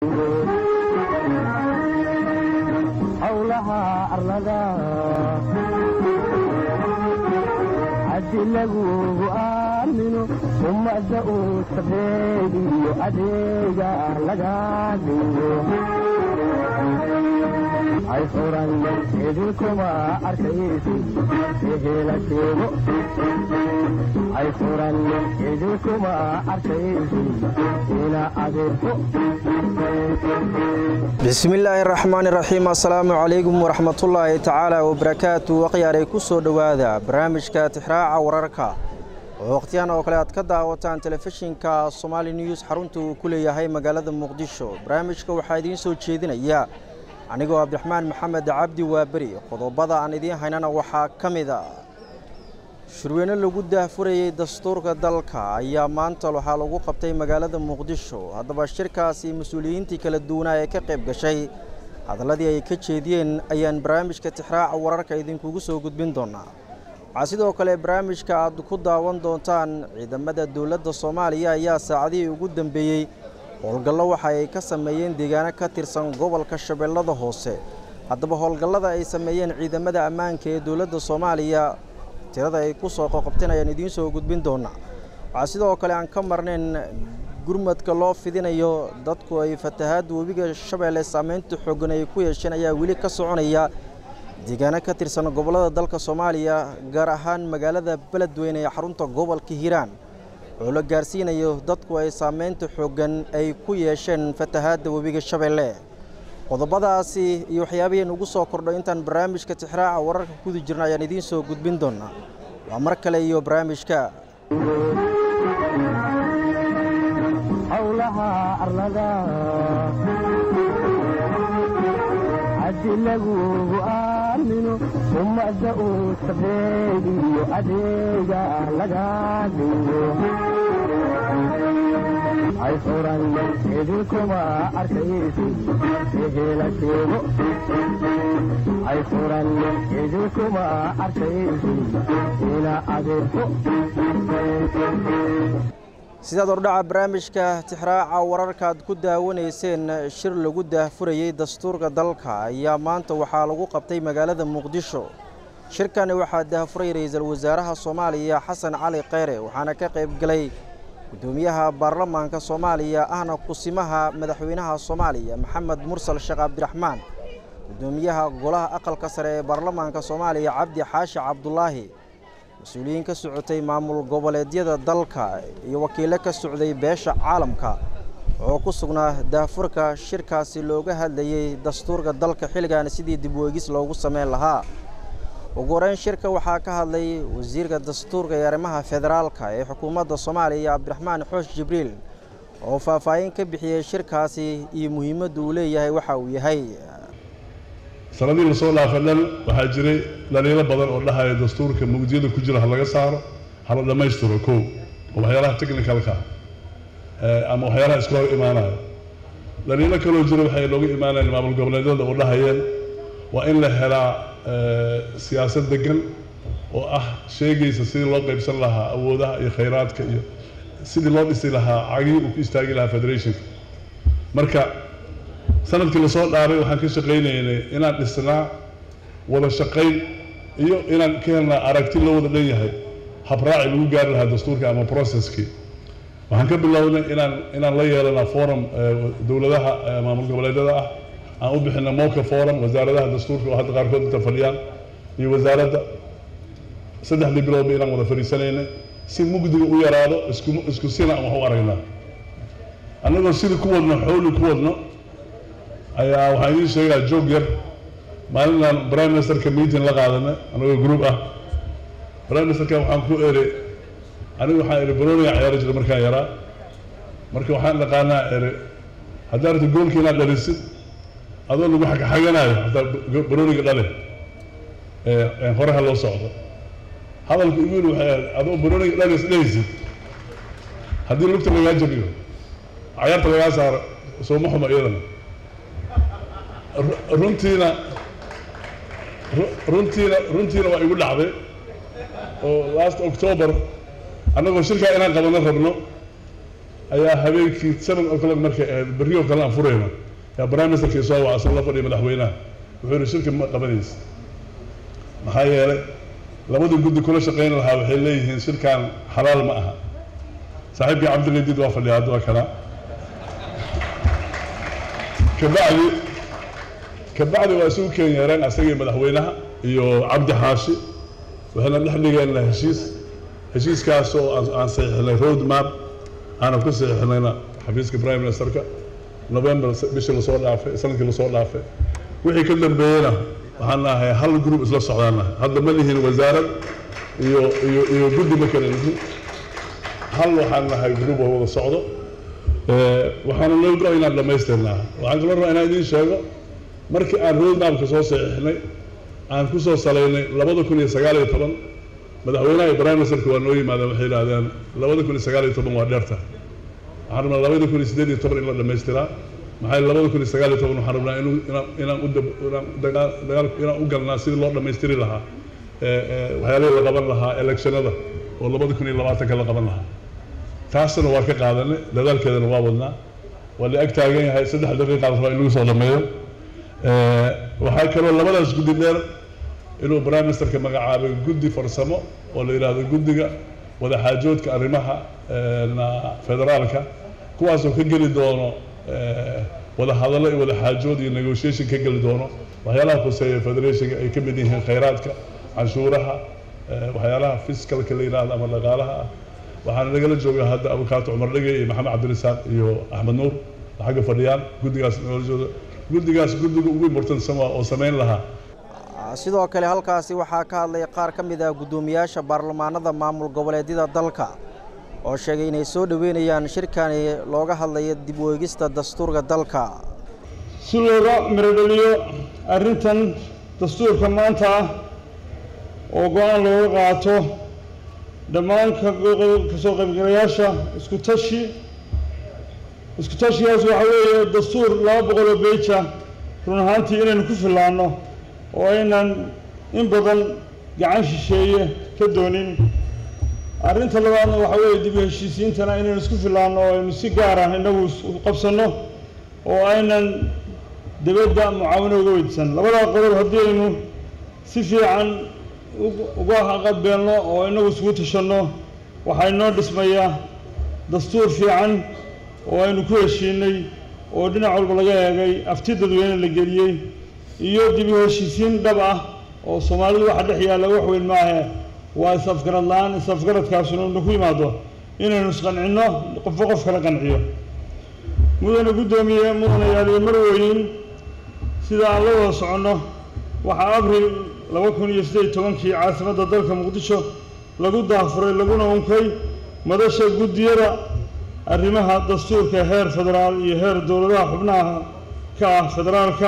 howlaha arlada haddi lagugu aamino ummadda uu sabeediyo adeega laga dhigo hay furan idinkuma arkaysi ehela sheego hay furan idinkuma arkaysi ina adeerko bismillaahi raxmaani raxiim assalaamu calaykum waraxmatullaahi tacaala wabarakaatu waqyaaray ku soo dhowaada barnaamijka tixraaca wararka oo waqhtiyan oo kale aad ka daawataan telefishinka somaali news xarunta uu ku leeyahay magaalada muqdisho barnaamijka waxaa idiin soo jeedinaya anigoo cabdiraxmaan maxamed cabdi waaberi qodobada aan idiin haynana waxaa ka mid a shirweyne lagu daahfurayey dastuurka dalka ayaa maanta waxaa lagu qabtay magaalada muqdisho haddaba shirkaasi mas-uuliyiintii kala duwanaa ee ka qayb gashay hadalladii ay ka jeediyeen ayaan barnaamijka tixraaca wararka idinkugu soo gudbin doonaa waxaa sidoo kale barnaamijka aad ku daawan doontaan ciidamada dowladda soomaaliya ayaa saacadihii ugu dambeeyey howlgallo waxa ay ka sameeyeen deegaano ka tirsan gobolka shabeellada hoose haddaba howlgallada ay sameeyeen ciidamada ammaanka ee dowladda soomaaliya tirada ay ku soo qoqobteen ayaan idiin soo gudbin doonaa waxaa sidoo kale aan ka marnayn gurmadka loo fidinayo dadku ay fatahaadda webiga shabeelle saameynta xooggan ay ku yeesheen ayaa weli ka soconaya deegaano ka tirsan gobollada dalka soomaaliya gaar ahaan magaalada beledweyne ee xarunta gobolka hiiraan oo la gaarsiinayo dadku ay saameynta xooggan ay ku yeesheen fatahaadda webiga shabeelle qodobadaasi iyo waxyaabihii nugu soo kordho intaan barnaamijka tixraaca wararka kudi jirna ayaan idiin soo gudbin doonaa waa mar kale iyo barnaamijka howlaha arlada haddi lagugu aamino ummadda uu sabeediyo adeega laga dhigo hay furan idinkuma arkaysi ehela sheego hay furan idinkuma arkaysi ina adeerko sidaad ordhaca barnaamijka tixraaca wararkaad ku daawanayseen shir lagu daahfurayey dastuurka dalka ayaa maanta waxaa lagu qabtay magaalada muqdisho shirkani waxaa daahfuray ra-iisul wasaaraha soomaaliya xasan cali kheyre waxaana ka qayb galay gudoomiyaha baarlamaanka soomaaliya ahna kusimaha madaxweynaha soomaaliya maxamed mursal sheekh cabdiraxmaan gudoomiyaha golaha aqalka sare ee baarlamaanka soomaaliya cabdi xaashi cabdulaahi mas-uuliyiin ka socotay maamul goboleedyada dalka iyo wakiilo ka socday beesha caalamka oo ku sugnaa daahfurka shirkaasi looga hadlayey dastuurka dalka xilligan sidii dib weegis loogu sameyn lahaa ugu horeyn shirka waxaa ka hadlay wasiirka dastuurka iyo arrimaha federaalka ee xukuumadda soomaaliya cabdiraxmaan xoosh jibriil oo faahfaahin ka bixiyey shirkaasi iyo muhiimadda uu leeyahay waxa uu yahay sanadii lasoo dhaafa dhan waxaa jiray dhaliilo badan oo dhahaya dastuurka mugdiyada ku jira ha laga saaro hala dhammaystiro kow oo waxyaalaha technicalka ah ama waxyaalaha iska hor imaanaya dhaliilo kaloo jira waxay looga imaanayeen maamul goboleedyada oo dhahayeen waa in la helaa siyaasad degan oo ah sheegaysa sidii loo qaybsan lahaa awoodaha iyo khayraadka iyo sidii loo dhisi lahaa cagihii uu ku istaagi lahaa federationka marka sanadkii lasoo dhaaray waxaan ka shaqaynaynay inaan dhisnaa wada shaqayn iyo inaan ka helnaa aragti loo wada dhan yahay habraaci lagu gaari lahaa dastuurka ama processkii waxaan ka bilownay inaan inaan la yeelana forum dowladaha maamul goboleedyada ah aan u bixina moka forum wasaaradaha dastuurka oo hadda qaarkood inta fadhiyaan iyo wasaaradda saddexdii biloodba inaan wada fadhiisanaynay si mugdiga u yaraado isku isku sina aan wax u aragnaa annagoo sidii ku wadno xooli ku wadno ayaa waxaan idiin sheegaa joog yar maalinaan prime ministerka meeting la qaadanay anagoo group ah prime ministerka waxaan ku eri anigu waxaan eri baroniga ciyaari jiray markaan yaraa marka waxaan dhaqaanaa eri haddaa rabta goolka inaad dhalisid adoo lagu xagxaganayo hataa baroniga dhale horeha loo socdo hadalka igu yiri waxay ahayd adoo baroniga dhalis dhalisid haddii lugta lagaa jabiyo cayaarta lagaa saaro sooma xumo iyadana runtiina runtiina runtiina waa igu dhacday oo last october annagoo shirkaa inaan qabano rabno ayaa habeenkii seven o'clock markay ahayd berri oo kale aan furayna yaa prime ministerkii soo wacsan la fadhiya madaxweynaha wuxuu yihi shirki ma qabanaysa maxaa yeelay labadii guddi kula shaqayn lahaa waxay leeyihiin shirkan xalaal ma aha saaxiibkii cabdiqadiid waa fadhiya hadda waa kanaa kabacdi kabacdi waa isugu keen yeereen asagii madaxweynaha iyo cabdi xaashi waxayna dhex dhigeenna heshiis heshiiskaas oo aan saxiixnay road map aanan ku saxiixnayna xafiiska prime ministerka november bishii lasoo dhaafay sanadkii lasoo dhaafay wixii ka dambeeyena waxaan nahay hal group isla socdaan nahay hadda ma lihin wasaarad iyo iyo iyo guddi ma kala lihin hal waxaan nahay group oo wada socdo waxaana loo go inaan dhammaystirnaa waxaan kaloo rabaa inaan idiin sheego markii aan road mapka soo saxiixnay aan ku soo salaynay labada kun iyo sagaal iyo toban madaxweynaha iyo prime ministerka waa noo yimaadeen waxay yidhahdeen labada kun iyo sagaal iyo toban waa dheerta waxaan rabnaa labada kun iyo siddeed iyo toban in la dhammaystiraa maxaa yeele labada kun iyo sagaal iyo toban waxaan rabnaa inuu inaan inaan u dab inaan dagaal dagaal inaan u galnaa sidii loo dhammaystiri lahaa waxyaalihii la qaban lahaa electionada oo labada kun iyo labaatanka la qaban lahaa taasna waa ka qaadanay dadaalkeedana waa wadnaa waa la ag taagan yahay saddex daqiiqa la rabaa in lagu soo dhameeyo waxaa kaloo labadaas guddi dheer inuu prime ministerka magacaabay guddi farsamo oo la yidhaahdo guddiga wadaxaajoodka arrimaha federaalka kuwaasoo ka geli doono wadahadallo iyo wadaxaajood iyo negotiation ka geli doono waxyaalaha khuseeya federationka ay ka mid yihiin khayraadka canshuuraha waxyaalaha fiskalka la yidhaahdo ama dhaqaalaha ah waxaana nagala jooga hadda abukaato cumar dhege iyo maxamed cabdirasaaq iyo axmed nuur xagga fadhiyaan guddigaas nagala jooga guddigaas guddiga ugu importansan waa oo samayn lahaa sidoo kale halkaasi waxaa ka hadlay qaar ka mid ah guddoomiyaasha baarlamaanada maamul goboleedyada dalka oo sheegay inay soo dhoweynayaan shirkani looga hadlayo dib u eegista dastuurka dalka si looga mirodheliyo arrintan dastuurka maanta ah oo go-aan looga qaato dhammaan kasoo qaybgalayaasha isku tashi isku tashigaas waxaa weeye dastuur laba boqol oo beja run ahaantii inaynu ku fillaanno oo aynan in badan gacan shisheeye ka doonin arrinta labaadna waxaa weeye dib u heshiisiintana inaynu isku fillaanno oo aynu si gaar ah innagu qabsanno oo aynan dibadda mucaawino uga weydisan labadaa qodob haddii aynu si fiican uga qabeelno oo inagu isugu tashanno waxaa inoo dhismayaa dastuur fiican oo aynu ku heshiinay oo dhinac walba laga eegay afti dadweyne la geliyey iyo dib u heshiisiin dhab ah oo soomaalidu waxa dhex yaalla wax weyn maahe waa is-afgarad la-aan is-afgaradkaasuna inu ku yimaado inaynu isqancinno qofba qof kala qanciyo mudane guddoomiye mudane yaaliyo marweyn sida aan la wada soconno waxaa abril laba kun iyo siddeed iyo tobankii caasimadda dalka muqdisho lagu daafuray laguna unkay madasha guddiyada arrimaha dastuurka heer federaal iyo heer dowladaha xubnaha ka ah federaalka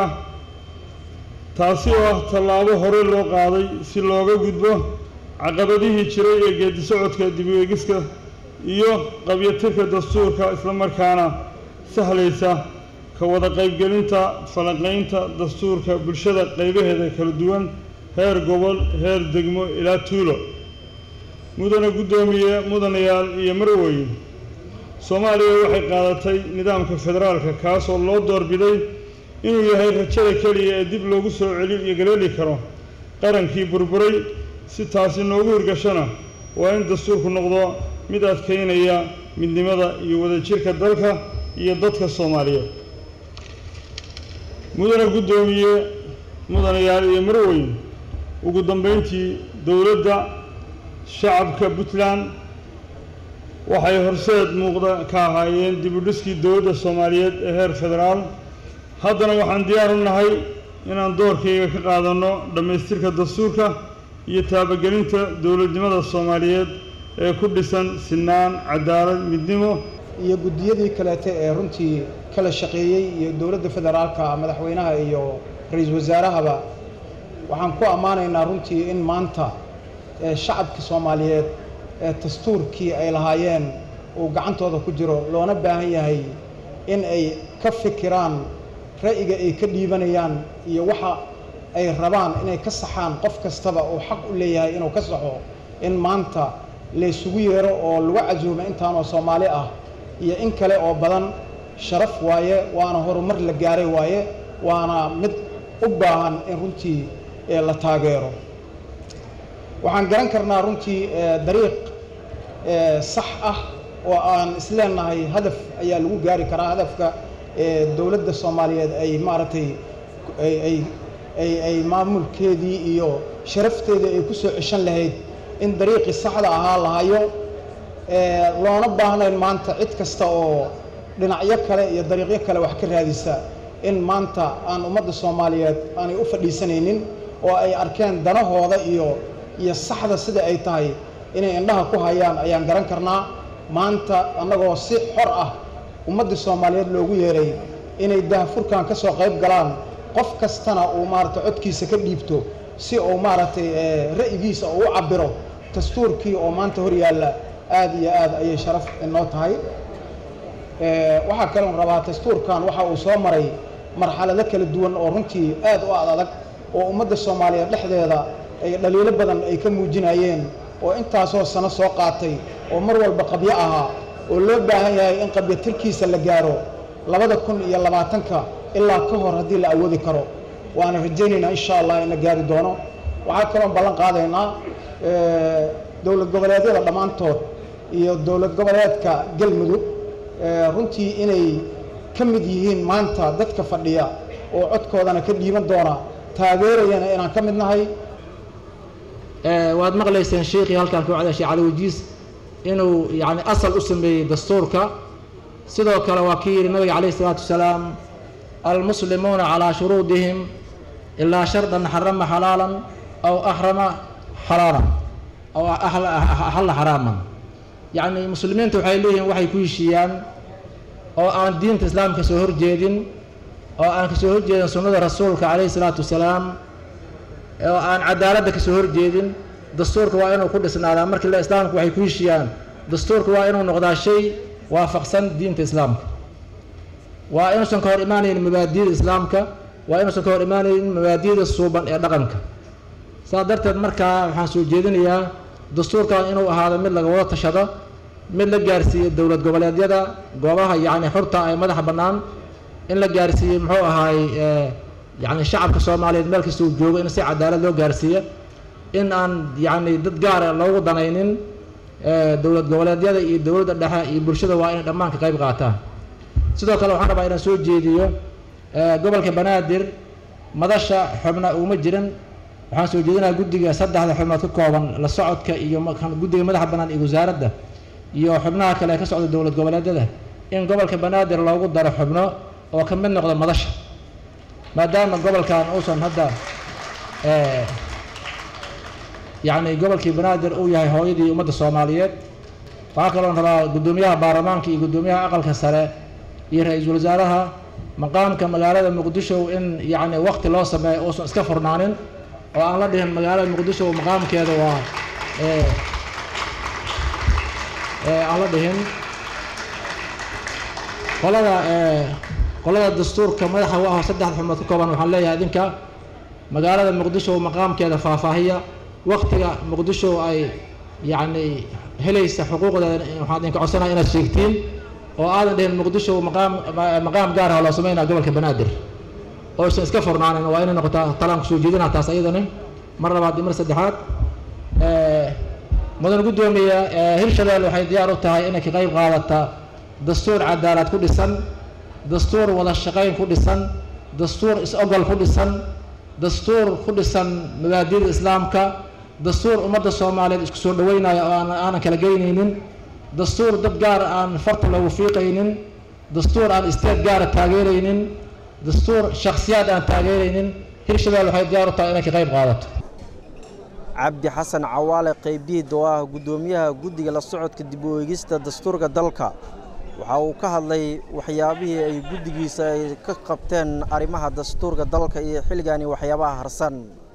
taasi oo ah tallaabo hore loo qaaday si looga gudbo caqabadihii jiray ee geedi socodka dib u eegiska iyo qabyatirka dastuurka islamarkaana sahlaysa ka wada qaybgelinta falanqaynta dastuurka bulshada qaybaheeda kala duwan heer gobol heer degmo ilaa tuulo mudane guddoomiye mudanayaal iyo marweyn soomaaliya waxay qaadatay nidaamka federaalka kaasoo loo doorbiday inuu yahay rajada keliya ee dib loogu soo celi iyo galeeli karo qarankii burburay si taasi noogu hirgashona waa in dastuurku noqdo mid adkaynaya midnimada iyo wadajirka dalka iyo dadka soomaaliyeed mudane guddoomiye mudanayaal iyo marweyn ugu dambeyntii dowladda shacabka puntland waxay horseed muuqda ka ahaayeen dib u dhiskii dowladda soomaaliyeed ee heer federaal haddana waxaan diyaar u nahay inaan doorkayga ka qaadanno dhammaystirka dastuurka iyo taabagelinta dowladnimada soomaaliyeed ee ku dhisan sinaan cadaalad midnimo iyo guddiyadii kaleete ee runtii kala shaqeeyey iyo dowladda federaalka madaxweynaha iyo ra-iisul wasaarahaba waxaan ku ammaanaynaa runtii in maanta ee shacabka soomaaliyeed ee dastuurkii ay lahaayeen uu gacantooda ku jiro loona baahan yahay in ay ka fikiraan ra'yiga ay ka dhiibanayaan iyo waxa ay rabaan inay ka saxaan qof kastaba uu xaq u leeyahay inuu ka saxo in maanta laysugu yeero oo lagu casuumo intaanoo soomaali ah iyo in kale oo badan sharaf waaye waana horumar la gaaray waaye waana mid u baahan in runtii la taageero waxaan garan karnaa runtii dariiq sax ah oo aan isleenahay hadaf ayaa lagu gaari karaa hadafka dowladda soomaaliyeed ay maaragtay ay ay ay maamulkeedii iyo sharafteedii ay ku soo ceshan lahayd in dariiqii saxda ahaa la hayo loona baahnayn maanta cid kasta oo dhinacyo kale iyo dariiqyo kale wax ka raadisa in maanta aan ummadda soomaaliyeed aanay u fadhiisanaynin oo ay arkeen danahooda iyo iyo saxda sida ay tahay inay indhaha ku hayaan ayaan garan karnaa maanta annagoo si xor ah ummadda soomaaliyeed loogu yeeray inay dahafurkan ka soo qayb galaan qof kastana uu maaragtay codkiisa ka dhiibto si uu maaragtay ra'yigiisa uu u cabbiro dastuurkii oo maanta hor yaalla aad iyo aad ayay sharaf inoo tahay waxaa kaloon rabaa dastuurkan waxa uu soo maray marxalado kala duwan oo runtii aad u ad adag oo ummadda soomaaliyeed dhexdeeda ay dhaliilo badan ay ka muujinayeen oo intaasoo sano soo qaatay oo mar walba qabyo ahaa oo loo baahan yahay in qabyo tirkiisa la gaaro labada kun iyo labaatanka ilaa ka hor haddii la awoodi karo waana rajaynaynaa insha allah in la gaari doono waxaa kaloon ballan qaadaynaa dowlad goboleedyada dhammaantood iyo dowlad goboleedka galmudug runtii inay ka mid yihiin maanta dadka fadhiya oo codkoodana ka dhiiban doona taageerayana inaan ka mid nahay waad maqlayseen sheikii halkan ku cada sheekh cali wajiis inuu yani asal u sameeyey dastuurka sidoo kale waa kii yidhi nabiga calayh isalaatu wasalaam almuslimuuna calaa shuruudihim ilaa shardan xarama xalaalan aw ahrama xalaalan aw axalla xaraaman yacni muslimiinta waxay leeyihiin waxay ku heshiiyaan oo aan diinta islaamka soo horjeedin oo aan kasoo horjeedin sunnada rasuulka calayhi isalaatu wasalaam oo aan cadaaladda kasoo horjeedin dastuurka waa inuu ku dhisnaadaa markii la islaamka waxay ku heshiiyaan dastuurka waa inuu noqdaa shay waafaqsan diinta islaamka waa inuusan ka hor imaanaynin mabaadiyada islaamka waa inuusan ka hor imaanaynin mabaadiyada suuban ee dhaqanka saas darteed markaa waxaan soo jeedinayaa dastuurkan inuu ahaado mid laga wada tashado mid la gaarsiiyo dowlad goboleedyada goobaha yacni xurta ay madaxa bannaan in la gaarsiiyo muxuu ahaay yacni shacabka soomaaliyeed meel kasta uu joogo in si cadaalad loo gaarsiiyo in aan yacni dad gaara loogu danaynin dowlad goboleedyada iyo dowladda dhexe iyo bulshada waa inay dhammaan ka qayb qaataan sidoo kale waxaan rabaa inaan soo jeediyo gobolka banaadir madasha xubna uguma jirin waxaan soo jeedinayaa guddiga saddexda xubnood ka kooban la socodka iyo guddiga madaxa bannaan iyo wasaaradda iyo xubnaha kale ee ka socda dowlad goboleedyada in gobolka banaadir loogu daro xubno oo ka mid noqda madasha maadaama gobolkan uusan hadda yacni gobolkii banaadir uu yahay hooyadii ummadda soomaaliyeed waxaa kaloon rabaa guddoomiyaha baarlamaanka iyo guddoomiyaha aqalka sare iyo ra-iisul wasaaraha maqaamka magaalada muqdisho in yacni wakti loo sameeyo uusan iska furnaanin oo aan la dhihin magaalada muqdisho maqaamkeeda waa aan la dhihin qolada qolada dastuurka madaxa u ah saddex xubnood ka kooban waxaan leeyahay idinka magaalada muqdisho maqaamkeeda faahfaahiya waktiga muqdisho ay yacni helaysa xuquuqdeeda waxaan idinka codsanaya inaad sheegtiin oo aadan dhihin muqdisho maqaam maqaam gaar ah loo sameynaya gobolka banaadir oo isan iska furnaanin waa inay noqotaa talaan kusoo jeedinaa taas ayadani mar labaad iyo mar saddexaad mudan guddoomiya hirshabelle waxay diyaar u tahay inay ka qayb qaadata dastuur cadaalad ku dhisan dastuur wada shaqayn ku dhisan dastuur is-ogol ku dhisan dastuur ku dhisan mabaadida islaamka dastuur ummadda soomaaliyeed isku soo dhaweynaya oo aan aanan kala geynaynin dastuur dad gaar aan farta loogu fiiqaynin dastuur aan isteed gaara taageeraynin dastuur shakhsiyaad aan taageeraynin hirshabelle waxay diyaar u tahay inay ka qayb qaadato cabdi xasan cawaale qaybdiid oo ah guddoomiyaha guddiga la socodka dib u eegista dastuurka dalka waxa uu ka hadlay waxyaabihii ay guddigiisa ay ka qabteen arrimaha dastuurka dalka iyo xilligani waxyaabaha harsan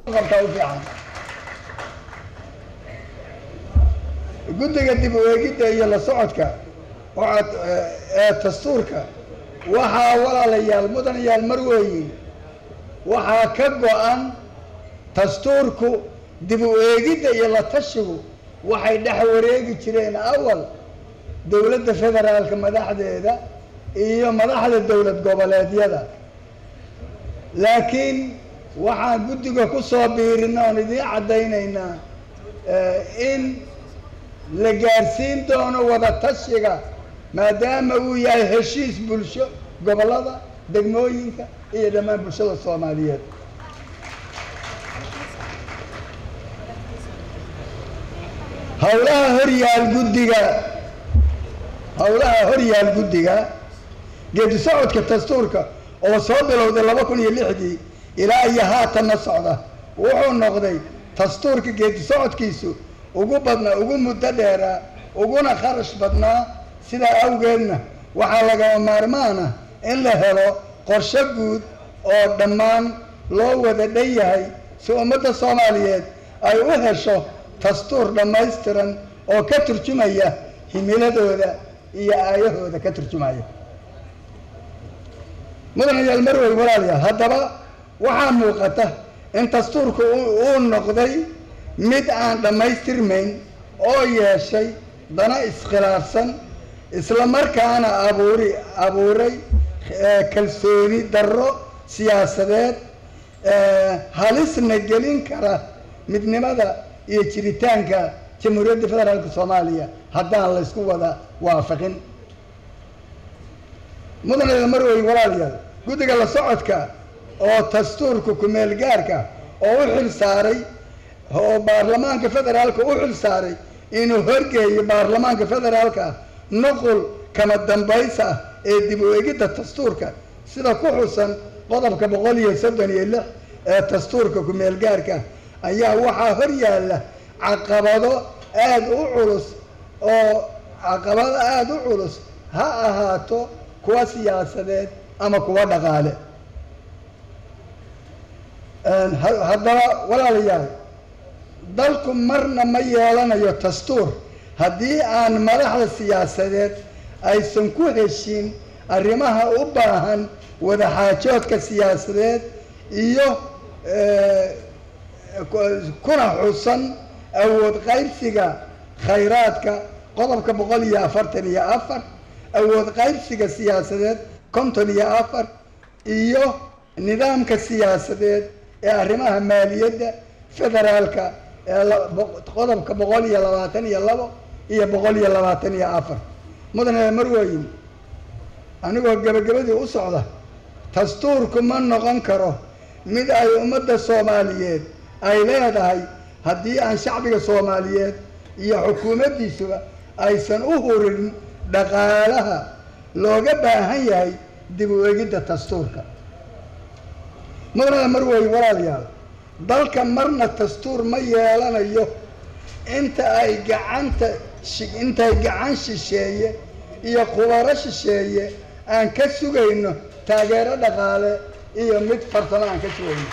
guddiga dib u eegidda iyo la socodka waxaad ee dastuurka waxaa walaalayaal mudanayaal mar weeyi waxaa ka go-an dastuurku dib u eegidda iyo la tashigu waxay dhex wareegi jireen awal dowladda federaalka madaxdeeda iyo madaxda dowlad goboleedyada laakiin waxaan guddiga ku soo biirina oon idiin caddaynaynaa in la gaarsiin doono wada tashiga maadaama uu yahay heshiis bulsho gobollada degmooyinka iyo dhammaan bulshada soomaaliyeed howlaha horyaal guddiga howlaha horyaal guddiga geedi socodka dastuurka oo soo bilowday laba kun iyo lixdii ilaa iyo haatanna socda wuxuu noqday dastuurka geedi socodkiisu ugu badnaa ugu muddo dheeraa uguna kharash badnaa sidaa awgeedna waxaa lagama maarmaana in la helo qorshe guud oo dhammaan loo wada dhan yahay si ummadda soomaaliyeed ay u hesho dastuur dhammaystiran oo ka turjumaya himiladooda iyo aayahooda ka turjumaya mudanayaal marwey walaalayaal haddaba waxaa muuqata in dastuurku uu noqday mid aan dhammaystirmayn oo yeeshay dana iskhilaafsan isla markaana abuuri abuuray kalsooni darro siyaasadeed halisna gelin kara midnimada iyo jiritaanka jamhuuriyadda federaalka soomaaliya haddaan laysku wada waafaqin mudanayaal marwey walaalayaal guddiga la socodka oo dastuurka ku-meel gaarka oo u xil saaray oo baarlamaanka federaalka u xil saaray inuu horgeeyo baarlamaanka federaalka nuqul kama dambaysa ah ee dib u egidda dastuurka sida ku xusan qodobka boqol iyo soddon iyo lix ee dastuurka ku-meel gaarka ayaa waxaa hor yaalla caqabado aada u culus oo caqabado aada u culus ha ahaato kuwa siyaasadeed ama kuwa dhaqaale haddaba walaalayaal dalku marna ma yeelanayo dastuur haddii aan madaxda siyaasadeed aysan ku heshin arrimaha u baahan wadaxaajoodka siyaasadeed iyo kuna xusan awood qaybsiga khayraadka qodobka boqol iyo afartan iyo afar awood qaybsiga siyaasadeed konton iyo afar iyo nidaamka siyaasadeed ee arrimaha maaliyadda federaalka ee qodobka boqol iyo labaatan iyo labo iyo boqol iyo labaatan iyo afar mudane marweyn anigoo gabagabadii u socda dastuurku ma noqon karo mid ay ummadda soomaaliyeed ay leedahay haddii aan shacbiga soomaaliyeed iyo xukuumaddiisuba aysan u hurin dhaqaalaha looga baahan yahay dib u egidda dastuurka mudane marweyn walaalayaal dalka marna dastuur ma yeelanayo inta ay gacanta intay gacan shisheeye iyo khubaro shisheeye aan ka sugayno taageero dhaqaale iyo mid farsamo aan ka sugayno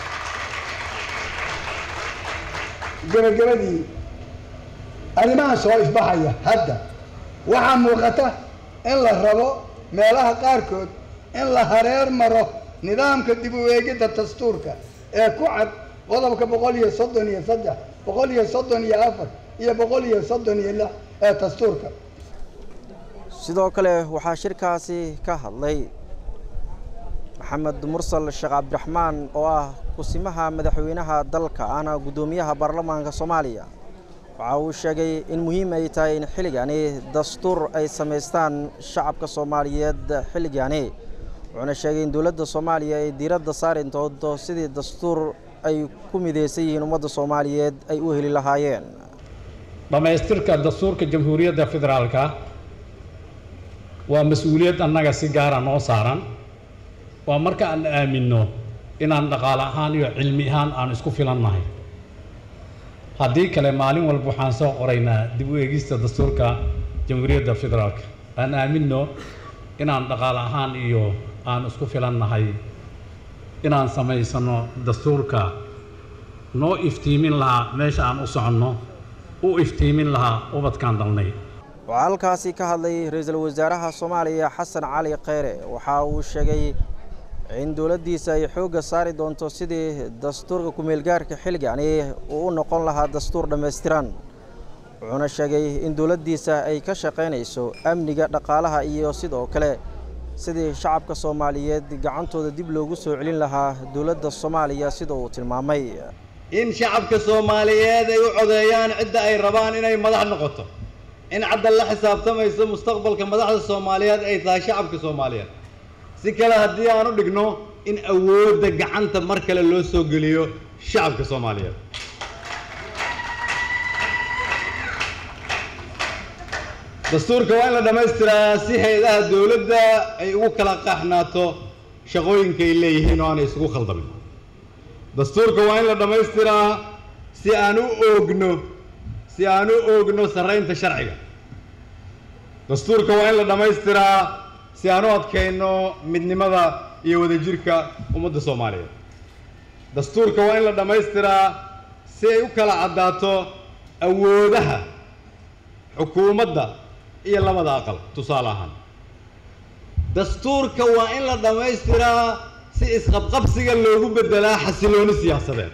gabagabadii arrimahan soo ifbaxaya hadda waxaa muuqata in la rabo meelaha qaarkood in la hareer maro nidaamka dib u eegidda dastuurka ee ku cad qodobka boqol iyo soddon iyo saddex boqol iyo soddon iyo afar iyo boqol iyo soddon iyo lix ee dastuurka sidoo kale waxaa shirkaasi ka hadlay maxamed mursal sheekh cabdiraxmaan oo ah kusimaha madaxweynaha dalka ahna guddoomiyaha baarlamaanka soomaaliya waxa uu sheegay in muhiim ay tahay in xilligani dastuur ay samaystaan shacabka soomaaliyeed xilligani wuxuuna sheegay in dowladda soomaaliya ay diiradda saari doonto sidii dastuur ay ku midaysan yihiin ummadda soomaaliyeed ay u heli lahaayeen dhammaystirka dastuurka jamhuuriyadda federaalka waa mas-uuliyad annaga si gaara noo saaran waa marka aan aaminno inaan dhaqaale ahaan iyo cilmi ahaan aan isku filannahay haddii kale maalin walba waxaan soo qoraynaa dib u eegista dastuurka jamhuuriyadda federaalka aan aaminno inaan dhaqaale ahaan iyo aan isku filannahay inaan samaysano dastuurka noo iftiimin lahaa meesha aan u soconno u iftiimin lahaa ubadkaan dalnay waxaa halkaasi ka hadlay ra-iisul wasaaraha soomaaliya xasan cali kheyre waxa uu sheegay in dowladdiisa ay xoogga saari doonto sidii dastuurka ku-meelgaarka xilligani uu u noqon lahaa dastuur dhammaystiran wuxuuna sheegay in dowladdiisa ay ka shaqaynayso amniga dhaqaalaha iyo sidoo kale sidii shacabka soomaaliyeed gacantooda dib loogu soo celin lahaa dowladda soomaaliya sida uu tilmaamay in shacabka soomaaliyeed ay u codeeyaan cidda ay rabaan inay madax noqoto in cadda la xisaabtamayso mustaqbalka madaxda soomaaliyeed ay tahay shacabka soomaaliyeed si kale haddii aan u dhigno in awoodda gacanta mar kale loo soo geliyo shacabka soomaaliyeed dastuurka waa in la dhammaystiraa si hay-adaha dowladda ay ugu kala qaaxnaato shaqooyinka ay leeyihiin oo aanay isugu khaldamin dastuurka waa in la dhammaystiraa si aan u oogno si aan u oogno sarraynta sharciga dastuurka waa in la dhammaystiraa si aan u adkayno midnimada iyo wadajirka ummadda soomaaliyeed dastuurka waa in la dhammaystiraa si ay u kala caddaato awoodaha xukuumadda iyo labada aqal tusaale ahaan dastuurka waa in la dhammaystiraa si isqabqabsiga loogu beddelaa xasilooni siyaasadeed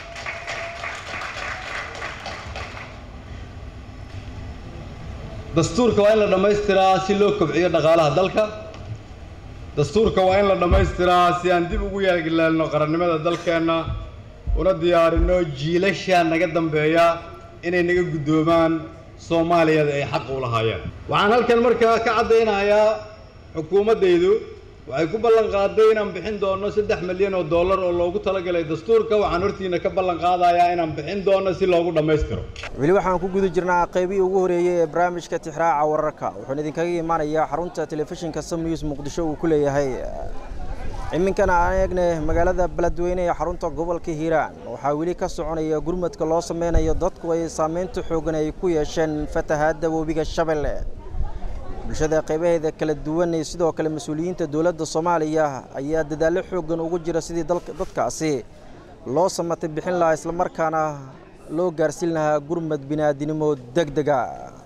dastuurka waa in la dhammaystiraa si loo kobciyo dhaqaalaha dalka dastuurka waa in la dhammaystiraa si aan dib ugu yeelno qarannimada dalkeenna una diyaarinno jiilasha naga dambeeya inay naga guddoomaan soomaaliyada ay xaq u lahaayeen waxaan halkan markaa ka caddaynayaa xukuumaddaydu waxay ku ballan qaaday inaan bixin doonno saddex milyan oo dollar oo loogu talagalay dastuurka waxaan hortiina ka ballan qaadayaa inaan bixin doonno si loogu dhammaystiro weli waxaan ku guda jirnaa qaybihii ugu horeeyey ee barnaamijka tixraaca wararka wuxuuna idinkaga imaanayaa xarunta telefishinka sam news muqdisho uu ku leeyahay iminkana aan eegne magaalada beledweyne ee xarunta gobolka hiiraan waxaa weli ka soconaya gurmadka loo sameynayo dadku ay saameynta xoogan ay ku yeesheen fatahaadda webiga shabeelle bulshada qaybaheeda kala duwan iyo sidoo kale mas-uuliyiinta dowladda soomaaliya ayaa dadaallo xooggan ugu jira sidii dadkaasi loo samatay bixin lahaa islamarkaana loo gaarsiin lahaa gurmad bini'aadinimo deg dega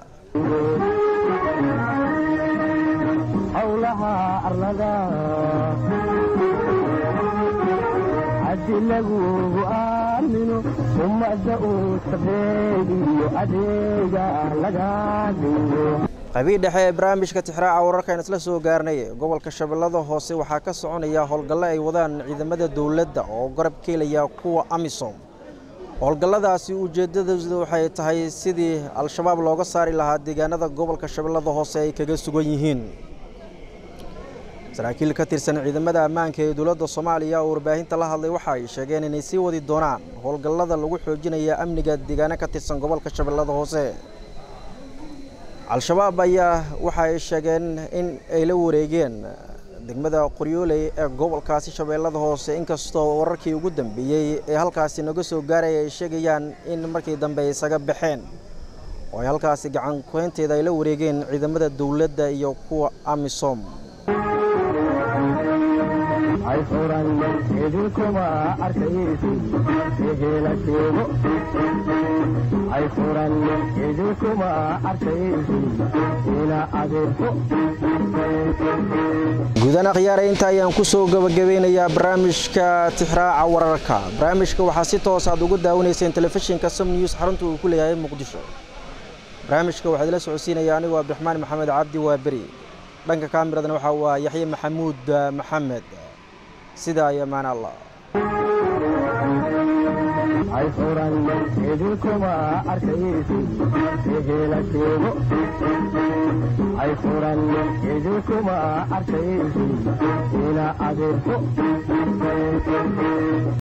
howlaha arlada haddi lagugu aamino ummadda uu sabeeg iyo adeega laga dhigo qaybii dhexe ee barnaamijka tixraaca wararka aan isla soo gaarnay gobolka shabeellada hoose waxaa ka soconaya howlgallo ay wadaan ciidamada dowladda oo garab keelaya kuwa amisom howlgalladaasi ujeeddadooda waxay tahay sidii al-shabaab looga saari lahaa deegaanada gobolka shabeellada hoose ay kaga sugan yihiin saraakiil ka tirsan ciidamada ammaanka ee dowladda soomaaliya oo warbaahinta la hadlay waxa ay sheegeen inay sii wadi doonaan howlgallada lagu xoojinaya amniga deegaano ka tirsan gobolka shabeellada hoose al-shabaab ayaa waxa ay sheegeen in ay la wareegeen degmada qoryooley ee gobolkaasi shabeellada hoose inkastoo wararkii ugu dambeeyey ee halkaasi naga soo gaaraya ay sheegayaan in markii dambe ay isaga baxeen oo ay halkaasi gacan kuhaynteeda ay la wareegeen ciidamada dowladda iyo kuwa amisom ay furan idinkuma arkaysi ehela sheego ay furan idinkuma arkaysi ila adeerko guudaan akhyaare inta ayaan ku soo gabagabeynayaa barnaamijka tixraaca wararka barnaamijka waxaa si toos aad uga daawanayseen telefishinka sam news xarunta uu ku leeyahay muqdisho barnaamijka waxaa idila socodsiinaya anigu abdiraxmaan maxamed cabdi waaberi dhanka kaamiradana waxaa waa yaxye maxamuud maxamed sidaa iyo maan allah ay furan idinkuma arkaysi ehela sheego ay furan idinkuma arkaysi ila adeerko